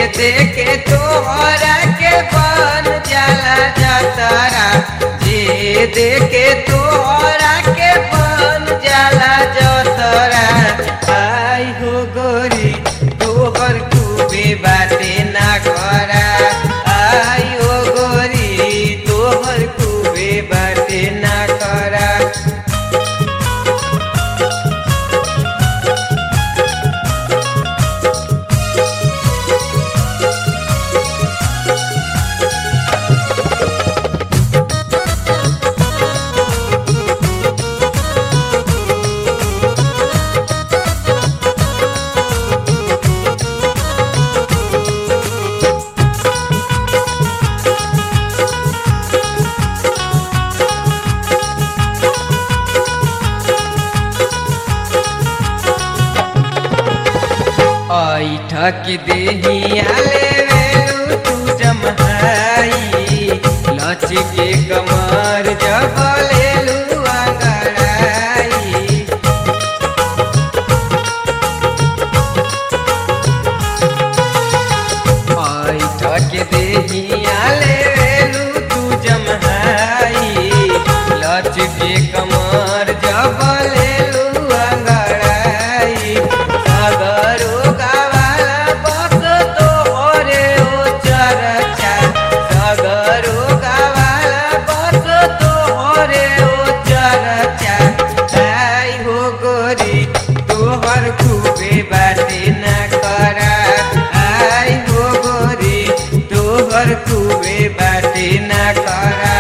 देखे तोहरा के बन जाला जतरा जे देखे तोहरा के बन जाला जतरा आई हो गोरी तोहर खूबे बाटे ना करा आई हो गोरी तोहर खूबे बाटे ना करा ऐठक देहिया ले तू जमहाई लच के कमर जब लेलू अंगड़ाई ऐठक देहिया ले तू जमहाई लच के कमर जब लेलू अंगड़ाई सगरो गावाला बस तोहरे ओ चरचा सगरो गावाला बस तोहरे ओ चरचा आई हो गोरी तोहर खूबे बाटे ना करा आई हो गोरी तोहर खूबे बाटे ना करा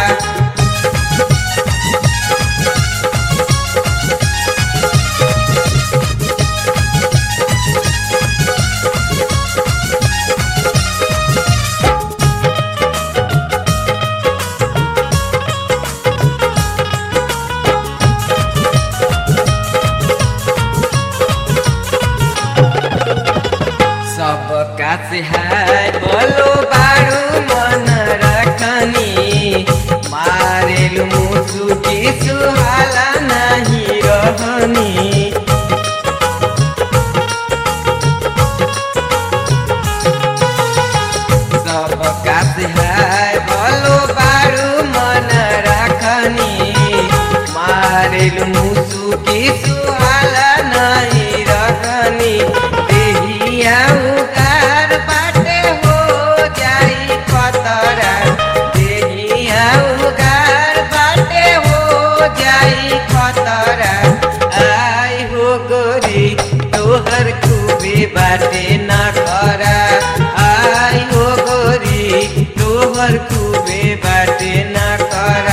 सबका से है बोलो बारू मन रखनी मारेलु मुसु की सुहाला नहीं रहनी सबका से है बोलो बारू मन रखनी मारेलु मुसु की सुहाला नहीं रखनी देहिया उगार बाटे हो जाई खतरा देहिया उगार बाटे हो जाई खतरा आई हो गोरी तोहर खूबे बाटे ना खरा आई हो गोरी तोहर खूबे बाटे ना करा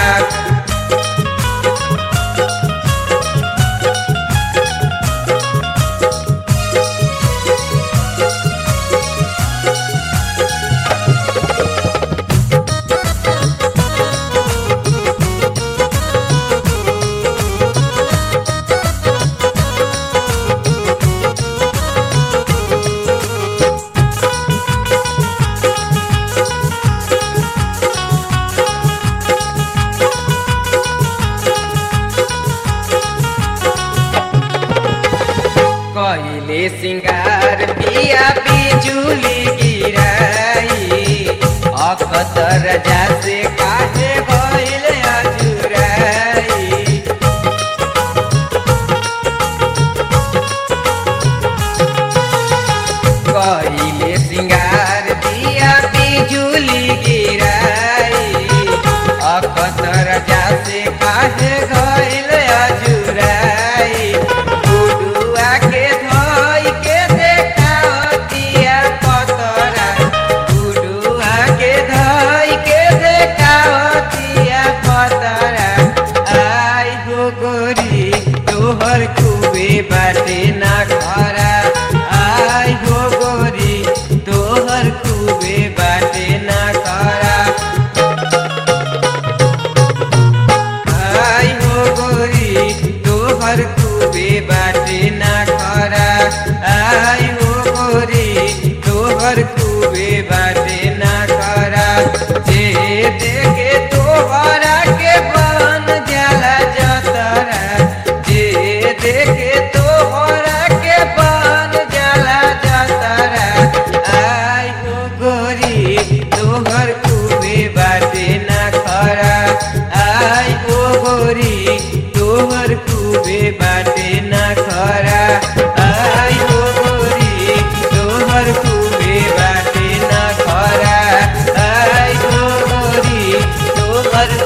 कइले सिंगार पिया बिजुली गिराई अखतर जासे काहे भइल अजुराई कइले सिंगार पिया बिजुली गिराई अखतर जासे काहे गइल अजुराई गुडुआ के धोई के देखावतिया पतरा गुडुआ के धोई के देखावतिया तोहर